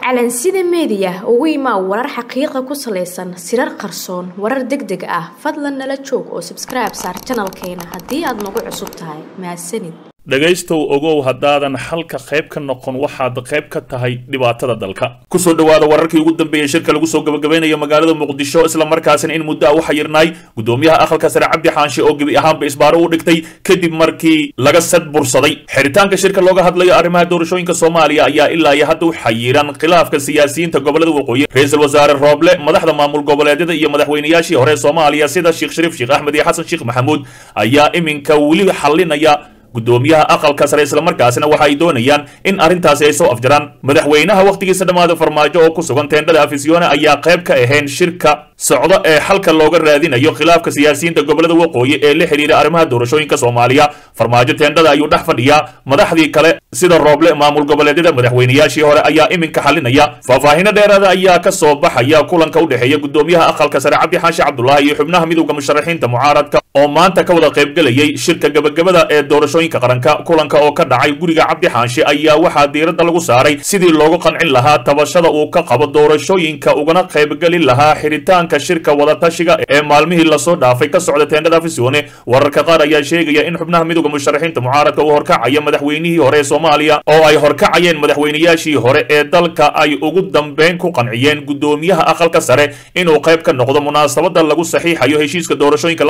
calansida meediya ugu imaa warar xaqiiqa ku salaysan sirar qarsoon warar deg deg ah fadlan nala joog oo sabskribe saar janalkeena haddii aad nagu cusub tahay mahadsanid dhegaystow ogow haddaadan xalka qayb ka noqon waxaad qayb ka tahay dhibaatada dalka kusoo dhowaada wararkii ugu dambeeyey shirka lagu soo gabagabaynayo magaalada muqdisho islamarkaasina in muddo a u xayirnaay gudoomiyaha aqalka sare cabdi xaanshe oo gebi ahaanba isbaaro u dhigtay kadib markii laga sad bursaday xiritaanka shirka looga hadlayo arrimaha doorashooyinka soomaaliya ayaa ilaa iyo hadda u xayiran khilaafka siyaasiyiinta gobolada waqooyi ra-iisul wasaare rooble madaxda maamul goboleedyada iyo madaxweynayaashii hore soomaaliya sida sheekh shariif sheekh axmed iyo xasan sheekh maxamuud ayaa iminka weli xalinaya gudoomiyaha aqalka sare islamarkaasina waxa ay doonayaan in arrintaasi ay soo afjaraan madaxweynaha wakhtigiisa dhammaada farmaajo oo ku sugan teendhada afisyoone ayaa qayb ka ahayn shirka socdo ee xalka looga raadinayo khilaafka siyaasiyiinta gobolada waqooyi ee la xidhiira arrimaha doorashooyinka soomaaliya farmaajo teendhada ayuu dhex fadhiyaa madaxdii kale sida rooble maamul goboleedyada madaxweynayaashii hore ayaa iminka xalinaya faahfaahino dheeraada ayaa ka soo baxaya kulanka u dhexeeya gudoomiyaha aqalka sare cabdi xaashi cabdulaahi iyo xubnaha midowda musharaxiinta mucaaradka oo maanta ka wada qaybgelayay shirka gabagabada ee doorashooyinka qaranka kulanka oo ka dhacay guriga cabdi xaanshe ayaa waxaa diiradda lagu saaray sidii loogu qancin lahaa tabashada uu ka qabo doorashooyinka ugana qaybgelin lahaa xiritaanka shirka wadatashiga ee maalmihii lasoo dhaafay ka socda teendhada afisyoone wararka qaar ayaa sheegaya in xubnaha midowda musharaxiinta mucaaradka uu horkacaya madaxweynihii hore ee soomaaliya oo ay horkacayeen madaxweynayaashii hore ee dalka ay ugu dambeyn ku qanciyeen gudoomiyaha aqalka sare inuu qayb ka noqdo munaasabada lagu saxiixayo heshiiska doorashooyinka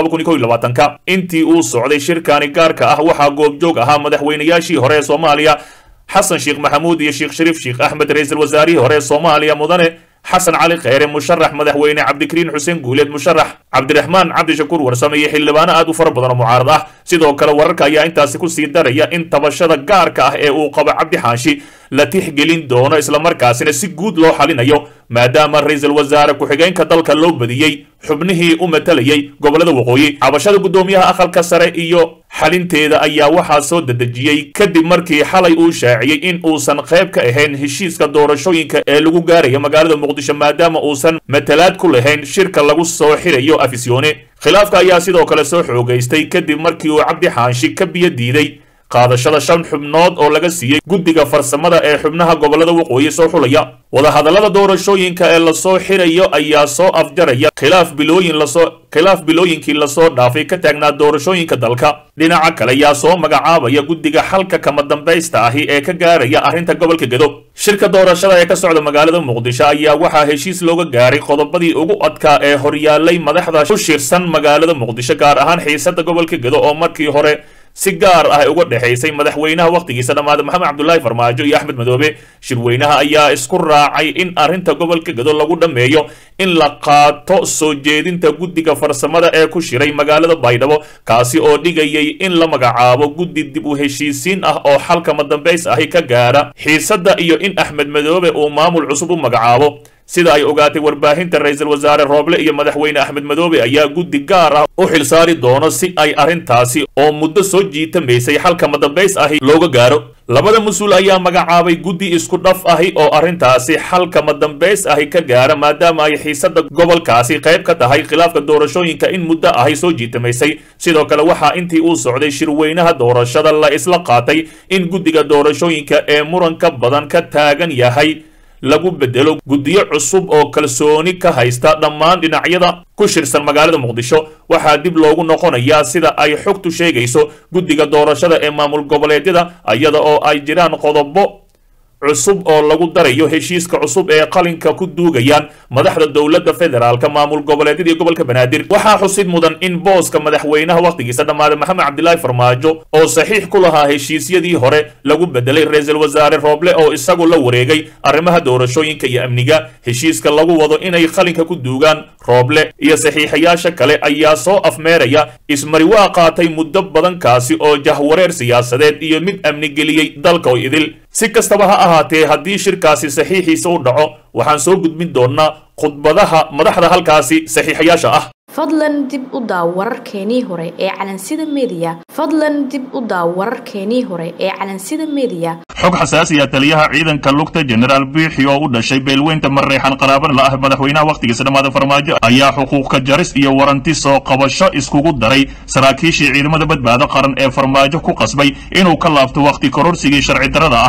intii uu socday shirkani gaarka ah waxaa goobjoog ahaa madaxweynayaashii hore ee soomaaliya xasan sheekh maxamuud iyo sheekh shariif sheekh axmed ra-iisul wasaarihii hore ee soomaaliya mudane xasan cali kheyre musharax madaxweyne cabdikariin xuseen guuleed musharax cabdiraxmaan cabdishakuur warsame iyo xildhibaano aad u fara badan oo mucaarad ah sidoo kale wararka ayaa intaasi kusii daraya in tabashada gaarka ah ee uu qabo cabdi xaashi la tixgelin doono islamarkaasina si guud loo xalinayo maadaama ra-iisul wasaare ku-xigeenka dalka loo badiyey xubnihii u matalayay gobolada waqooyi cabashada gudoomiyaha aqalka sare iyo xalinteeda ayaa waxaa soo dedejiyey kadib markii xalay uu shaaciyey in uusan qayb ka ahayn heshiiska doorashooyinka ee lagu gaaraya magaalada muqdisho maadaama uusan matalaad ku lahayn shirka lagu soo xirayo afisyoone khilaafka ayaa sidoo kale soo xoogaystay kadib markii uu cabdi xaanshi ka biyo diiday qaadashada shan xubnood oo laga siiyey guddiga farsamada ee xubnaha gobolada waqooyi soo xulaya wadahadallada doorashooyinka ee lasoo xirayo ayaa soo afjaraya khilaaf bilooyin lasoo khilaaf bilooyinkii lasoo dhaafay ka taagnaa doorashooyinka dalka dhinaca kale ayaa soo magacaabaya guddiga xalka kama dambaysta ahi ee ka gaaraya arrinta gobolka gedo shirka doorashada ee ka socda magaalada muqdisho ayaa waxaa heshiis looga gaaray qodobadii ugu adkaa ee horyaalay madaxda ku shirsan magaalada muqdisho gaar ahaan xiisada gobolka gedo oo markii hore si gaar ah uga dhexaysay madaxweynaha wakhtigiisa dhammaada maxamed cabdulaahi farmaajo iyo axmed madoobe shirweynaha ayaa isku raacay in arrinta gobolka gedo lagu dhammeeyo in la qaato soo jeedinta guddiga farsamada ee ku shiray magaalada baydhabo kaasi oo dhigayay in la magacaabo guddi dib u heshiisiin ah oo xalkama dambays ahi ka gaara xiisadda iyo in axmed madoobe uu maamul cusub u magacaabo sida ay ogaatay warbaahinta ra-iisul wasaare rooble iyo madaxweyne axmed madoobe ayaa guddi gaar ah u xilsaari doono si ay arrintaasi oo muddo soo jiitamaysay xalkama dambays ahi looga gaaro labada mas-uul ayaa magacaabay guddi isku dhaf ahi oo arrintaasi xalkama dambays ahi ka gaara maadaama ay xiisada gobolkaasi qayb ka tahay khilaafka doorashooyinka in muddo ahi soo jiitamaysay sidoo kale waxaa intii uu socday shirweynaha doorashada la isla qaatay in guddiga doorashooyinka ee muranka badan ka taagan yahay lagu bedelo guddiyo cusub oo kalsooni ka haysta dhammaan dhinacyada ku shirsan magaalada muqdisho waxaa dib loogu noqonayaa sida ay xogtu sheegayso guddiga doorashada ee maamul goboleedyada iyada oo ay jiraan qodobo cusub oo lagu darayo heshiiska cusub ee qalinka ku duugayaan madaxda dowladda federaalka maamul goboleedyada iyo gobolka banaadir waxaa xusid mudan in booska madaxweynaha wakhtigiisa dhammaada maxamed cabdilaahi farmaajo oo saxiix ku lahaa heshiisyadii hore lagu bedelay ra-iisul wasaare rooble oo isagu la wareegay arrimaha doorashooyinka iyo amniga heshiiska lagu wado inay qalinka ku duugaan rooble iyo saxiixayaasha kale ayaa soo afmeeraya ismari waa qaatay muddo badankaasi oo jahwareer siyaasadeed iyo mid amni geliyey dalka oo idil si kastaba ha ahaatee haddii shirkaasi saxiixiisa u dhaco waxaan soo gudbin doonnaa khudbadaha madaxda halkaasi saxiixayaasha ah fadlan dib u daaw wararkeenii hore ee calansida meediya fadlan dib u daaw wararkeenii hore ee calansida meediya xog xasaasiya taliyaha ciidanka lugta jenaraal biixi oo u dhashay beelweynta mareexan qaraaban la ah madaxweynaha wakhtigiisa dhammaada farmaajo ayaa xuquuqka jaris iyo waranti soo qabasho iskugu daray saraakiishii ciidamada badbaado qaran ee farmaajo ku qasbay inuu ka laabto wakhti kororsigii sharci darrada ahaa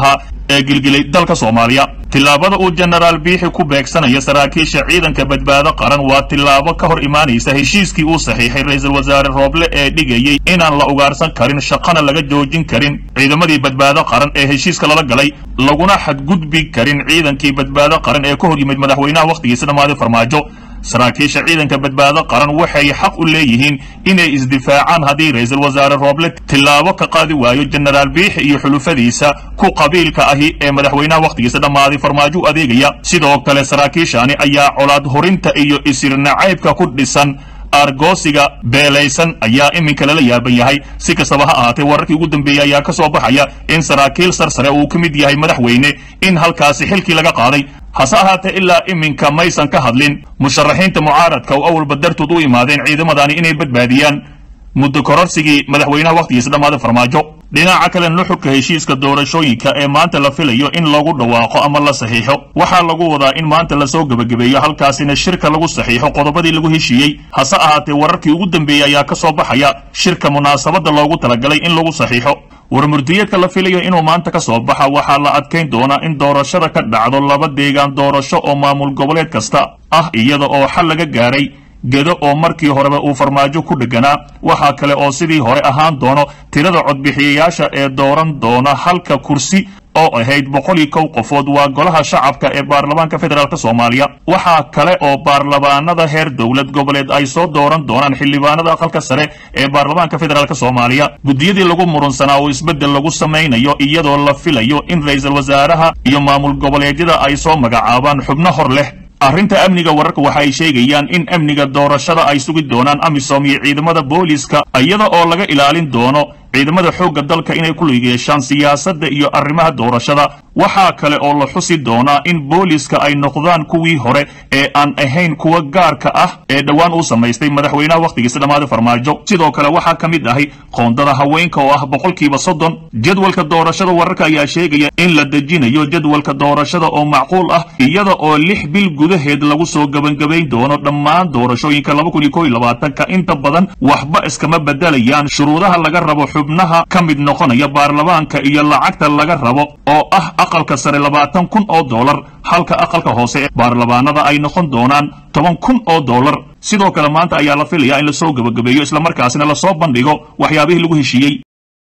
ee gilgilay dalka soomaaliya tillaabada uu jenaraal biixi ku beegsanayo saraakiisha ciidanka badbaado qaran waa tillaabo ka hor imaanaysa heshiiskii uu saxiixay ra-iisul wasaare rooble ee dhigayey inaan la ugaarsan karin shaqana laga joojin karin ciidamadii badbaado qaran ee heshiiska lala galay laguna xadgudbi karin ciidankii badbaado qaran ee ka hor yimid madaxweynaha wakhtigiisa dhammaaday farmaajo saraakiisha ciidanka badbaado qaran waxay xaq u leeyihiin inay isdifaacaan haddii ra-iisul wasaare rooble tillaabo ka qaadi waayo jenaraal biixi iyo xulufadiisa ku qabiilka ahi ee madaxweynaha wakhtigiisa dhammaaday farmaajo u adeegaya sidoo kale saraakiishani ayaa colaad horinta iyo isir nacaybka ku dhisan argoosiga beelaysan ayaa iminka lala yaaban yahay si kastaba ha ahaatee wararkii ugu dambeeyey ayaa ka soo baxaya in saraakiil sarsare uu ka mid yahay madaxweyne in halkaasi xilkii laga qaaday hase ahaatee ilaa iminka maysan ka hadlin musharaxiinta mucaaradka oo awalba dartood u imaadeen ciidamadani inay badbaadiyaan muddo kororsigii madaxweynaha wakhtigiisa dhammaaday farmaajo dhinaca kale nuxurka heshiiska doorashooyinka ee maanta la filayo in lagu dhawaaqo ama la saxiixo waxaa lagu wadaa in maanta lasoo gebagabeeyo halkaasina shirka lagu saxiixo qodobadii lagu heshiiyey hase ahaatee wararkii ugu dambeeyey ayaa ka soo baxaya shirka munaasabadda loogu talagalay in lagu saxiixo warmurdiyeedka la filayo inuu maanta ka soo baxa waxaa la adkayn doonaa in doorashada ka dhacdo laba deegaan doorasho oo maamul goboleed kasta ah iyada oo xal laga gaaray gedo oo markii horeba uu farmaajo ku dheganaa waxaa kale oo sidii hore ahaan doono tirada codbixiyayaasha ee dooran doona halka kursi oo ahayd boqol iyo kow qofood waa golaha shacabka ee baarlamaanka federaalk soomaaliya waxaa kale oo baarlamaanada heer dowlad goboleed ay soo dooran doonaan xildhibaanada aqalka sare ee baarlamaanka federaalk soomaaliya guddiyadii lagu murunsanaa oo isbeddel lagu samaynayo iyadoo la filayo in ra-iisul wasaaraha iyo maamul goboleedyada ay soo magacaabaan xubno hor leh arrinta amniga wararka waxa ay sheegayaan in amniga doorashada ay sugi doonaan amisom iyo ciidamada booliiska iyada oo laga ilaalin doono ciidamada xoogga dalka inay ku lug yeeshaan siyaasadda iyo arrimaha doorashada waxaa kale oo la xusi doonaa in booliiska ay noqdaan kuwii hore ee aan ahayn kuwa gaarka ah ee dhowaan uu samaystay madaxweynaha wakhtigiisa dhammaaday farmaajo sidoo kale waxaa ka mid ahay qoondada haweenka oo ah boqolkiiba soddon jadwalka doorashada wararka ayaa sheegaya in la dejinayo jadwalka doorashada oo macquul ah iyada oo lix bil gudaheed lagu soo gebangebayn doono dhammaan doorashooyinka laba kun iyo kow iyo labaatanka inta badan waxba iskama bedelayaan shuruudaha laga rabo xubnaha ka mid noqonaya baarlamaanka iyo lacagta laga rabo oo ah aqalka sare labaatan kun oo dollar halka aqalka hoose ee baarlamaanada ay noqon doonaan toban kun oo dollar sidoo kale maanta ayaa la filayaa in lasoo gebagabeeyo islamarkaasina lasoo bandhigo waxyaabihii lagu heshiiyey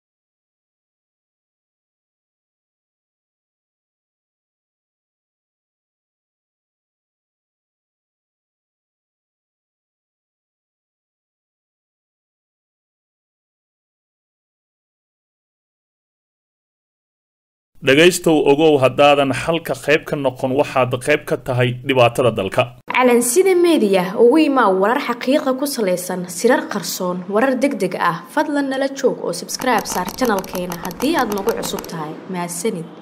dhegaystow ogow haddaadan xalka qayb ka noqon waxaad qayb ka tahay dhibaatada dalka calansida meediya ugu imaa warar xaqiiqa ku salaysan sirar qarsoon warar deg deg ah fadlan nala joog oo sabskribe saar janalkeena haddii aad nagu cusub tahay mahadsanid